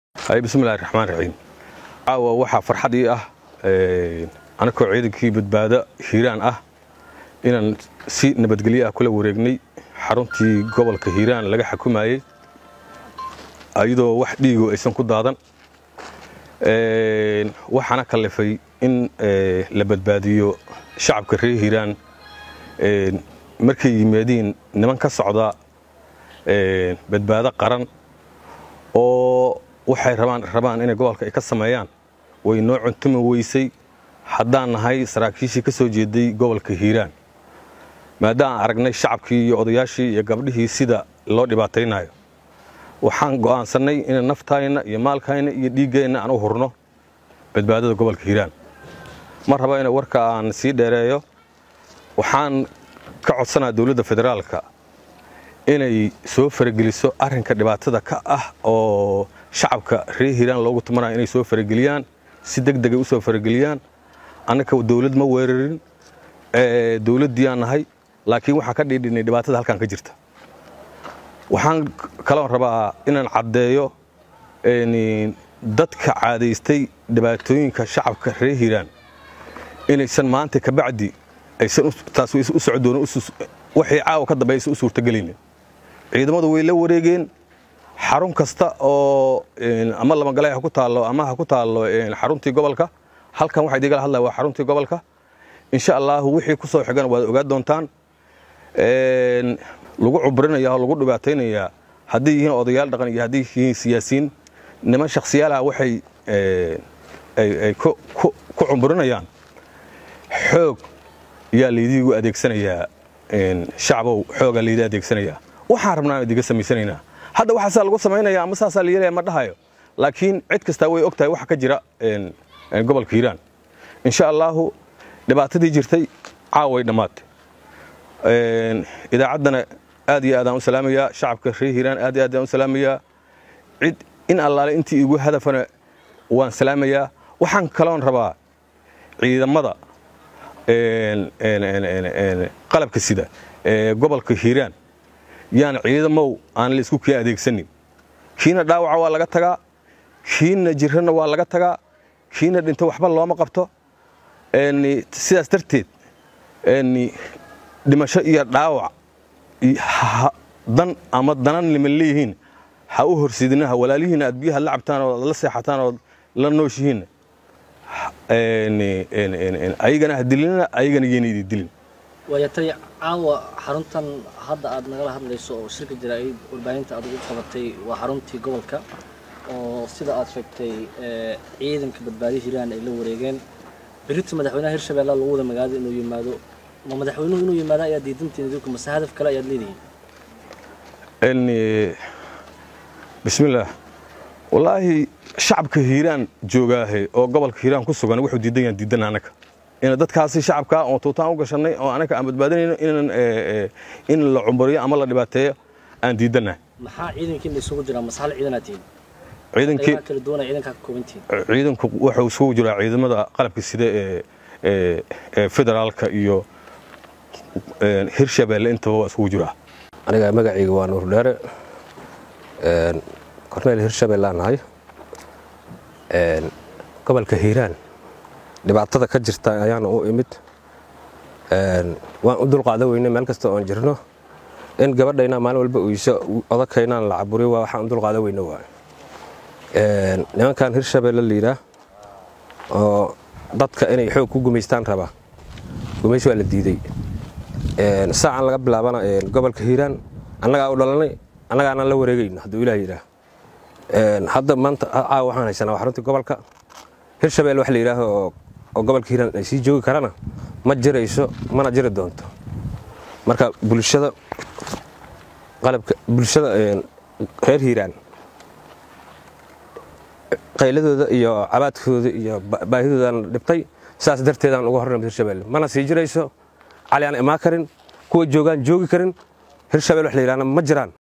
bismillahi raxmaan raxiim caawa waxaa farxad ii ah anakoo ciidankii badbaado hiiraan ah inaan si nabadgelyo ah kula wareegnay xaruntii gobolka hiiraan laga xukumayey iyadoo wax dhiigo aysan ku daadan waxaana kallifay in la badbaadiyo shacabka reer hiiraan markay yimaadiin niman ka socda badbaado qaran oo waxay rabaan inay gobolka ay ka sameeyaan way noo cuntumi weysay haddaan nahay saraakiishii ka soo jeeday gobolka hiiraan maadaaan aragnay shacabkii iyo odayaashii iyo gabdhihii sida loo dhibaataynayo waxaan go'aansannay inay naftayna iyo maalkayna iyo dhiiggeenna aan u hurno badbaadada gobolka hiiraan ma raba ina warka aan sii dheereeyo waxaan ka codsanaa dowladda federaalka inay soo farageliso arrinka dhibaatada ka ah oo shacabka reer hiiraan loogu tumanayo inay soo farageliyaan si deg degay u soo farageliyaan annaka dowlad ma weerarin dowladdiiyaan nahay laakiin waxaan ka dhiidhinay dhibaatada halkan ka jirta waxaan kaloo rabaa inaan caddeeyo dadka caadaystay dhibaatooyinka shacabka reer hiiraan inaysan maanta kabacdi aysan taas u socdoon waxay caawa ka dambe aysan u suurtagelinin ciidamadu way la wareegeen xarun kasta oo ama lamagale ha ku taallo ama ha ku taallo xaruntii gobolka halkan waxaa idiigala hadlaya waa xaruntii gobolka insha allaahu wixii ku soo xigana waad ogaa doontaan lagu cubrinaya oo lagu dhibaataynayaa hadday yihiin odayaal dhaqan iyo hadday yihiin siyaasiyiin niman shakhsiyaalaha waxay ay ku cumburinayaan xoog yaa laydiigu adeegsanayaa shacbow xoogaa laydii adeegsanayaa waxaan rabnaan idiga samaysanaynaa hadda waxaasaa lagu samaynaya ama saasaa la yeelaya ma dhahayo laakiin cid kastaa way og tahay waxa ka jira gobolka hiiraan insha allaahu dhibaatadii jirtay caaway dhammaatay idaacaddana aad iyo aadaan u salaamayaa shacabka reer hiiraan aad iyo aadaan u salaamayaa cid in allaale intii igu hadafana waan salaamayaa waxaan kaloon rabaa ciidamada qalabka sida ee gobolka hiiraan yaan ciidamow aan la isku kii adeegsanin kiina dhaawaca waa laga tagaa kiina jirrana waa laga tagaa kiina dhinto waxba looma qabto sidaas darteed dhimasho iyo dhaawac dan ama danan liman leeyihiin ha u horsidinaha walaalihiina aad biyaha la cabtaan oo la seexataan oo la nooshihiinna ayagana ha dilinina ayagana yayna idin dilin waayatay caawa xaruntan hadda aad nagala hadlayso oo shirka jaraa'id warbaahinta aad ugu qabatay waa xaruntii gobolka oo sida aad sheegtay ciidanka badbaadiya hiiraan ay la wareegeen berita madaxweynaha hirshabeelle lagu wada magaalada inuu yimaado ma madaxweynuhu inuu yimaado ayaad diidantiin idinku mase hadaf kale ayaad leedihiin bismillaah wallaahi shacabka hiiraan joogaahe oo gobolka hiiraan ku sugan wuxuu diidan yaan diidan annaga ina dadkaasi shacabkaa oo tuutaan u gashannay oo annaga aan badbaadinayno inaan in la cumburiyo ama la dhibaateeyo aan diidannahay maxaa ciidankiina isugu jiraa mase hal ciidanaad tihiin ciidankii kala duwana ciidankaa ka kooban tihiin ciidanku wuxuu isugu jiraa ciidamada qalabka sida ee ee federaalka iyo hirshabeelle intaba waa isugu jiraa aniga magacayga waa nuur dheere korneyl hirshabeellaan nahay gobolka hiiraan dhibaatada ka jirta ayaana u imid waan u dulqaada weynay meel kasta oon jirno in gabadhayna maalin walba uyso odakaynaan la caburiyo waa waxaan u dulqaada weyno waay nimankan hirshabeelle layidhaah oo dadka inay xoog ku gumaystaan rabaa gumays waa la diiday saacan laga bilaabana gobolka hiiraan annagaa u dhalanay annagaana la wareegayno hadduu ilaah yidhaah hadda maanta caawa waxaan haysanaa waa xaruntii gobolka hirshabelle wax la yidhaaho oo gobolka hiiraan ay sii joogi karana ma jirayso mana jiri doonto marka bulshada qalabka bulshada reer hiiraan qayladooda iyo cabaadkooda iyo baahidoodan dhibtay saas darteedaan uga hornamid hirshabelle mana sii jirayso cali aan imaan karin kuwa joogaan joogi karin hirshabelle wax la yidhahna ma jiraan